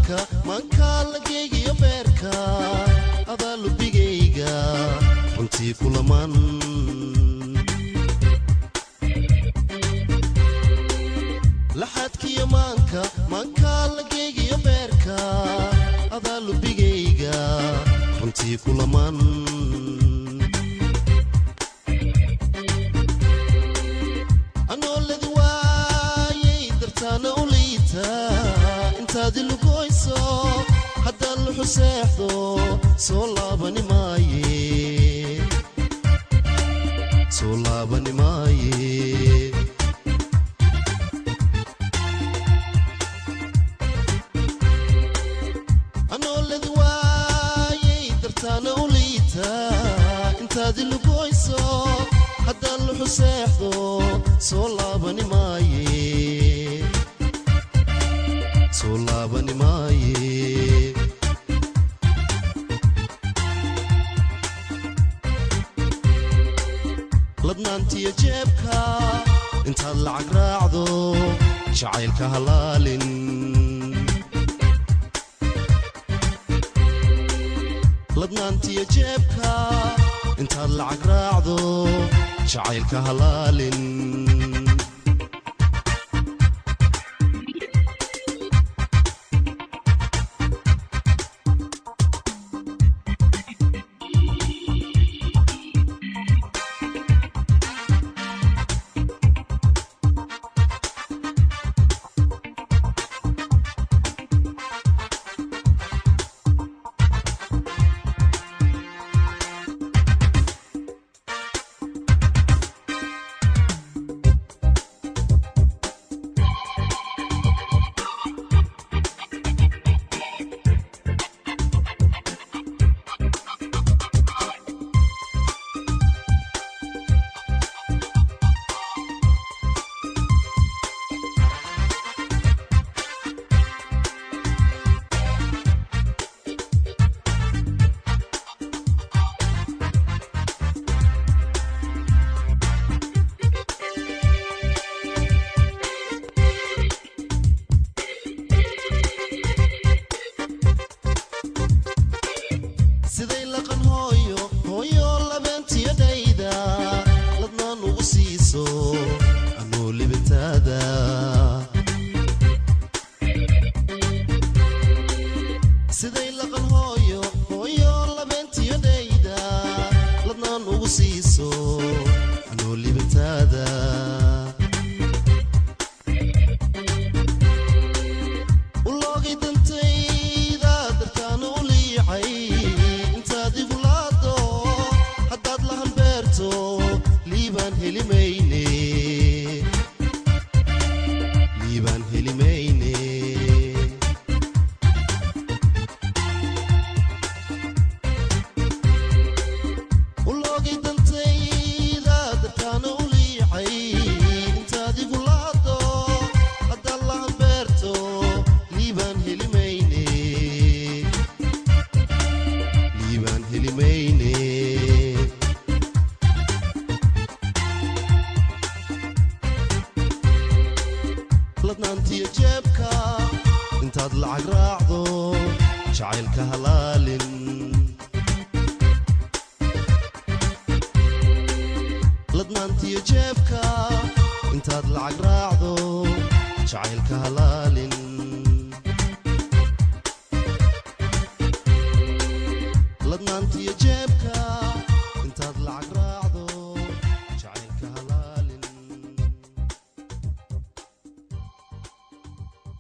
maanka maankaa lageygiyo beerka adaa lubigayga runtii kulaman laxadkiyo maanka maankaa lageygiyo beerka adaa lubigayga runtii kulaman anooladi waayay dartaana u liita intaadi lugoyso haddaan luxu seexdo soo laabani maaye soo laabani maaye anooladi waayay dartaana u liita intaadi lugoyso haddaan luxu seexdo soo laabani maaye soo laabani maaye ladnaantiyo jeebka intaad lacag raacdo jacaylka halaalin ladnaantiyo jeebka intaad lacag raacdo jacaylka halaalin siday laqan hooyo hooyo labeentiyadhayda ladnaan ugu siiso anuu libintaada siday laqan hooyo hooyo labeentiyadhayda ladnaan ugu siiso anuu libintaada uloogay dantayda dartaana u liicay intaad igu laado haddaad lahan beerto liibaan heli mayne liibaan heli mayne uloogay dantayda dartaana u liicay intaad igu laado haddaad lahan beerto liibaan heli mayne liibaan heli mayne ladnaantiyo jeebka intaad lacag raacdo jacaylka halaalin ladnaantiyo jeebka intaad lacag raacdo jacaylka halaalin ladnaantiyo jeebka intaad lacag raacdo